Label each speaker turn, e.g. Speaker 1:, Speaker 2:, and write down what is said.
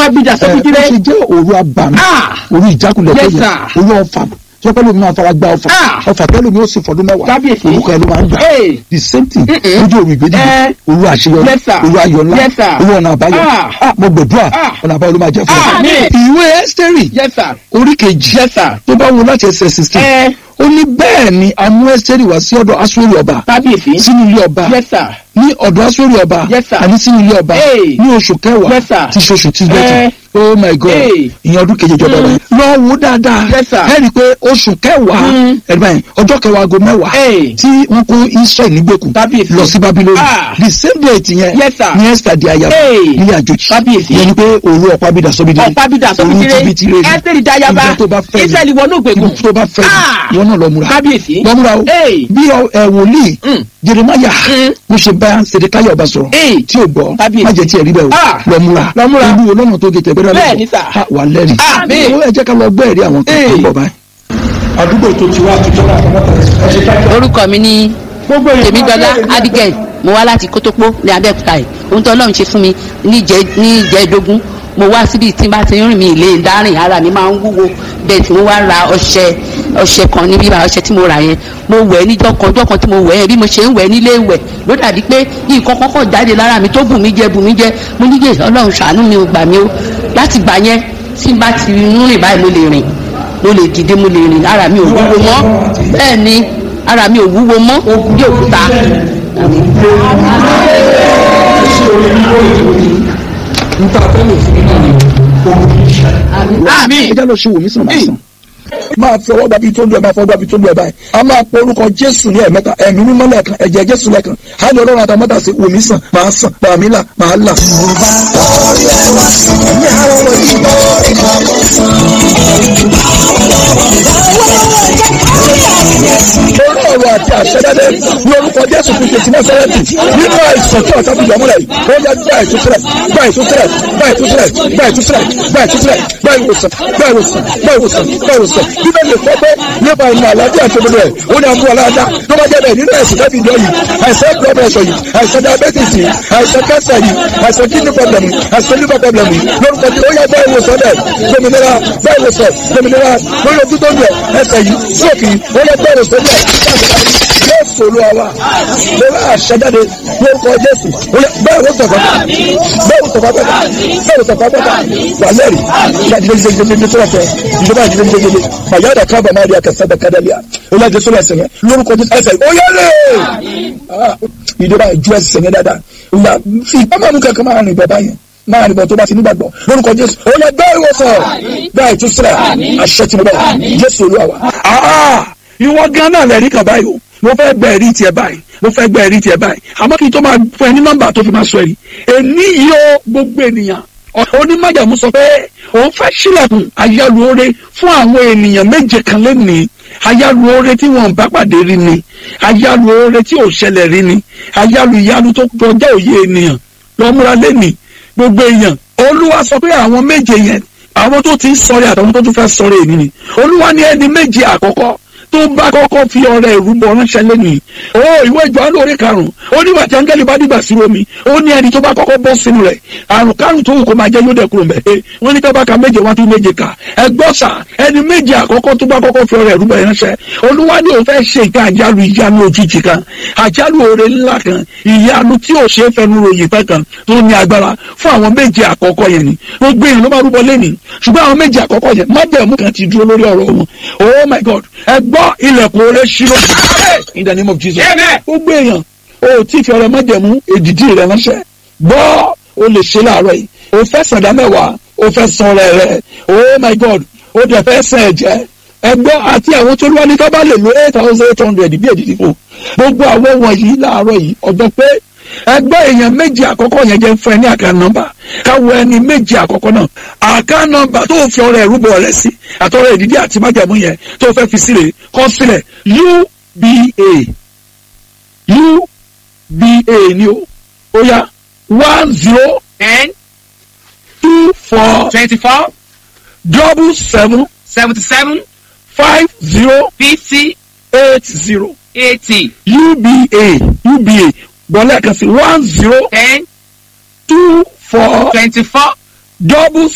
Speaker 1: ọ̀pábídà
Speaker 2: ẹ ó
Speaker 1: sọ́kùtìrẹ́
Speaker 2: ṣe jẹ́ òru abàmì
Speaker 1: Ah!
Speaker 2: òru ìjákulẹ̀ tó
Speaker 1: Yes,
Speaker 2: yẹ
Speaker 1: sir.
Speaker 2: òru ọ̀fà tí wọ́n pẹ́ lómi máa fara gba ọ̀fà
Speaker 1: Ah!
Speaker 2: ọ̀fà tẹ́lẹ̀ mi ó sì fọdún mẹ́wàá
Speaker 1: Kábíyèsí.
Speaker 2: orúkọ ẹ̀ ló máa ń gbà
Speaker 1: Hey!
Speaker 2: the same thing
Speaker 1: Mm-mm.
Speaker 2: lójú òru ìgbédìí
Speaker 1: Eh.
Speaker 2: òru àṣeyọrí
Speaker 1: Yes, sir.
Speaker 2: òru ayọ̀ ńlá
Speaker 1: Yes, sir.
Speaker 2: òru ọ̀nà àbáyọ
Speaker 1: Ah!
Speaker 2: Ah, mo gbàdúrà
Speaker 1: Ah!
Speaker 2: ọ̀nà àbáyọ ló máa jẹ́ fún ọ.
Speaker 1: Àmín.
Speaker 2: ìwé ẹ́sítẹ́rì
Speaker 1: yes sir
Speaker 2: orí kejì
Speaker 1: yes sir
Speaker 2: tó bá wo láti ẹsẹ̀ sixteen
Speaker 1: ẹ
Speaker 2: ó ní bẹ́ẹ̀ ni a mú ẹ́sítẹ́rì wá sí ọ̀dọ̀ aṣọ́rí ọba
Speaker 1: kábíyèsí
Speaker 2: sínú ilé ọba
Speaker 1: yes sir
Speaker 2: ní ọ̀dọ̀ aṣọ́rí ọba
Speaker 1: Yes, sir.
Speaker 2: àní sínú ilé ọba
Speaker 1: Hey.
Speaker 2: ní oṣù kẹwàá
Speaker 1: Yes, sir.
Speaker 2: tí ṣoṣù tí
Speaker 1: Eh.
Speaker 2: gbẹ́tì oh my god
Speaker 1: Hey.
Speaker 2: ìyẹn ọdún kejì ìjọba
Speaker 1: Mm.
Speaker 2: rẹ lọ wo dáadáa
Speaker 1: Yes, sir.
Speaker 2: ẹ rí i pé oṣù kẹwàá
Speaker 1: Mm.
Speaker 2: ẹ̀dùnmáyìn ọjọ́ kẹwàá aago mẹ́wàá
Speaker 1: Hey.
Speaker 2: tí wọ́n kó israel nígbèkùn
Speaker 1: Kábíyèsí.
Speaker 2: lọ sí babiloni
Speaker 1: Ah.
Speaker 2: the same date yẹn
Speaker 1: Yes, sir.
Speaker 2: ní esther di ayaba
Speaker 1: Hey.
Speaker 2: nílé àjòjì
Speaker 1: Kábíyèsí.
Speaker 2: yẹn ni pé òru ọ̀pá bídà sọ́bídì
Speaker 1: ọ̀pábídà sọ́kùtìrẹ́ ẹ́sítẹ́rì dáyàbá
Speaker 2: ìjọ tó bá fẹ́ ni.
Speaker 1: israẹli wọnú ògbèkùn
Speaker 2: ibi tó bá fẹ́
Speaker 1: Ah.
Speaker 2: ni wọn náà lọ múra
Speaker 1: kábíyèsí
Speaker 2: lọ múra o
Speaker 1: Hey.
Speaker 2: bí ọ- ẹ wòlíì
Speaker 1: Mm.
Speaker 2: jeremaya
Speaker 1: Mm.
Speaker 2: mo ṣe bá sèdèkáyà ọba sọ̀rọ̀
Speaker 1: Hey.
Speaker 2: tí o gbọ́
Speaker 1: Kábíyèsí.
Speaker 2: má jẹ́ tí ẹ rí bẹ́ẹ̀ o
Speaker 1: Ah.
Speaker 2: lọ múra
Speaker 1: Lọ múra.
Speaker 2: olú olóhùn tó gètè gbẹdọ̀
Speaker 1: Bẹ́ẹ̀ ni, sir.
Speaker 2: wà lẹ́rìí
Speaker 1: Àmín.
Speaker 2: ó ẹ jẹ́ ká lọ gbọ́ ẹ̀rí àwọn kan tó
Speaker 1: Hey.
Speaker 2: ń bọ̀ báyìí. àdúgbò tó ti wá àtijọ́ náà fọwọ́ tẹ̀lé ẹ ṣe ká
Speaker 3: orúkọ mi ní
Speaker 2: gbogbo èèyàn
Speaker 3: tèmídọ́lá
Speaker 2: máa bẹ̀rẹ̀
Speaker 3: abigail mo wá láti kótópó ní abẹ́òkúta yìí ohun tó ọlọ́run ṣe fún mi níjẹ́ níjẹ́dógún mo wá síbi tí n bá ti ń rìn mí ilé dárìn ara mi máa ń wúwo bẹ́ẹ̀ tí mo wá ra ọṣẹ ọṣẹ kan ní bíbá ọṣẹ tí mo rà yẹn mo wẹ̀ níjọ́ kan ọjọ́ kan tí mo wẹ̀ yẹn bí mo ṣe ń wẹ̀ nílé wẹ̀ ló dàbí pé nǹkan kọ́kọ́ jáde lára mi tó bù mí jẹ bù mí jẹ mo ní yé ọlọ́run ṣàánú mi ò gbà mí o láti gbà yẹn tí n bá ti ń rìn báyìí mo lè rìn mo lè dìde mo lè rìn ara mi ò wúwo mọ́ bẹ́ẹ̀ ni ara mi ò wúwo mọ́ bí òkúta.
Speaker 2: níta fẹ́lẹ̀ fún mi náà ni ogun kì í ṣe.
Speaker 1: àmín
Speaker 2: ẹ jẹ́ lọ ṣe wò mí sàn máa sàn. máa fi ọwọ́ gbàbí tó ń lu ẹ̀ máa fọwọ́ gbàbí tó ń lu ẹ̀ báyìí a máa pe orúkọ jésù ní ẹ̀mẹ́ta ẹ̀mí mímọ́ lẹ́ẹ̀kan ẹ̀jẹ̀ jésù lẹ́ẹ̀kan á lọ ọlọ́run àtàmọ́tà sí wò mí sàn máa sàn bàmí là máa là. orí ọ̀rọ̀ àti àṣẹdáde ní orúkọ jésù kristu ti násárẹ́tì nínú àìsàn tí ọ̀tá fi yọmúlẹ̀ yìí ó yẹ gbà ìtúsílẹ̀ gbà ìtúsílẹ̀ gbà ìtúsílẹ̀ gbà ìtúsílẹ̀ gbà ìtúsílẹ̀ gbà ìwòsàn gbà ìwòsàn gbà ìwòsàn gbà ìwòsàn bíbẹ̀ lè fọ́ pé nípa ìmọ̀ àlàáfíà tó gbogbo ẹ̀ ó ní àmú aláàdá tó bá jẹ́ bẹ́ẹ̀ nínú ẹ̀sìn tẹ́bi ìjọ yìí àìsàn blood pressure yìí àìsàn diabetes yìí àìsàn cancer yìí àìsàn kidney problem yìí àìsàn liver problem yìí lórúkọ tí ó yẹ bá ìwòsàn dẹ̀ gbòmìnira bá ìwòsàn gbòmìnira lórí ojú tó ń bẹ̀ ẹsẹ̀ yìí sóòkì ó yẹ bá ìwòsàn dẹ̀ jésù olúwa wa lórí àṣẹjáde lórúkọ jésù bẹ́ẹ̀ ló sọ̀kọ́ bẹ́ẹ̀ ló sọ̀kọ́ pẹ́ta bẹ́ẹ̀ ló sọ̀kọ́ pẹ́ta wà lẹ́rìí ìyá jíjẹ́ jíjẹ́ jíjẹ́ jíjẹ́ tó wà fẹ́ ìjọba jíjẹ́ jíjẹ́ jíjẹ́ màyà dà kábà máa di akẹ́sẹ́ bẹ̀ kádàlíà olú àjẹsọ́ lọ ẹsẹ̀ yẹn lórúkọ jésù ẹsẹ̀ ó yẹ lé ìjọba ìjú ẹsẹ̀ yẹn dáadáa ìyá fi ìpamọ́ kankan máa rìn bọ̀ báyẹn máa rìn bọ̀ tó bá ti nígbàgbọ́ lórúkọ jésù ó yẹ bẹ́ẹ̀ ìwòsàn bẹ́ẹ̀ ìtúsílẹ̀ àṣẹ tí mo bọ̀ jésù olúwa wa. ìwọ gan náà lẹ́rìí kan báyìí o mo fẹ́ gbẹ ẹ̀rí tiẹ̀ báyìí mo fẹ́ gbẹ ẹ̀rí tiẹ̀ báyìí àmọ́ kí n tó máa fún ẹ ní nọ́mbà tó fi máa sọ ẹ̀rí èní yìí ó gbogbo ènìyàn onímọ̀jàmú sọ pé òun fẹ́ sílẹ̀kùn ayálùore fún àwọn ènìyàn méje kan lónìí ayálùore tí wọn bá pàdé rí ni ayálùore tí ò ṣẹlẹ̀ rí ni ayálù ìyanu tó kọjá òye ènìyàn lọ́múra lẹ́nìí gbogbo èèyàn olúwa sọ pé àwọn méje yẹn àwọn tó ti ń sọ̀rẹ́ àtàwọn tó tún fẹ́ sọ̀rẹ́ èmi ni olúwa ní ẹni méje àkọ́kọ́ tó bá kọ́kọ́ fi ọrẹ ìrúbọ ránṣẹ́ lẹ́nu yìí ó ìwé ìjọ́nù orí karùn-ún ó ní wàtí áńgẹ́lì bá dìgbà sí omi ó ní ẹni tó bá kọ́kọ́ bọ́ sínú rẹ̀ àrùn kárùn tó wù kó máa jẹ́ yóò dẹ̀ kúrò mbẹ́ wọ́n ní tọ́ba ka méje wọ́n tún méje kà ẹgbọ́ sà ẹni méje àkọ́kọ́ tó bá kọ́kọ́ fi ọrẹ ìrúbọ ránṣẹ́ olúwa ni òun fẹ́ ṣe nǹkan àjálù ìyanu òjijì kan àjálù oore ńlá kan ìyanu tí ò ṣe é fẹnu ròyìn fẹ́ kan tó ní agbára fún àwọn méje àkọ́kọ́ yẹn ni gbogbo èèyàn ló máa rúbọ lẹ́nìí ṣùgbọ́n àwọn méje àkọ́kọ́ yẹn májẹ̀mú kan ti dúró lórí ọ̀rọ̀ wọn oh my god ẹ gbọ́ ilẹ̀kùn oore ṣírò in the name of jesus gbogbo èèyàn o tí fi ọrẹ májẹ̀mú èdìdí rẹ ránṣẹ́ gbọ́ o lè ṣe láàárọ̀ yìí o fẹ́ sàdá mẹ́wàá o fẹ́ san ọrẹ rẹ oh my god o dẹ̀ fẹ́ sàn ẹ̀jẹ̀ ẹgbọ́ àti àwọn tó lúwa ní ká bá lè lo eight thousand eight hundred bí èdìdí fún gbogbo àwọn wọ̀nyí láàárọ̀ yìí ọjọ́ pé ẹgbẹ́ èèyàn méjì àkọ́kọ́ yẹn jẹ́ fún ẹ ní àká nọ́mbà káwọ ẹni méjì àkọ́kọ́ náà àká nọ́mbà tó fi ọrẹ ìrúbọ rẹ sí àtọrẹ ìdídí àti májàmú yẹn tó fẹ́ fi sílẹ̀ kọ́ sílẹ̀ uba uba ni o ó yá one zero
Speaker 1: ten
Speaker 2: two four
Speaker 1: twenty-four
Speaker 2: double seven
Speaker 1: seventy-seven
Speaker 2: five zero
Speaker 1: fifty
Speaker 2: eight zero
Speaker 1: eighty
Speaker 2: uba uba gbọ́lẹ̀ kan sí one zero
Speaker 1: ten
Speaker 2: two four
Speaker 1: twenty-four
Speaker 2: double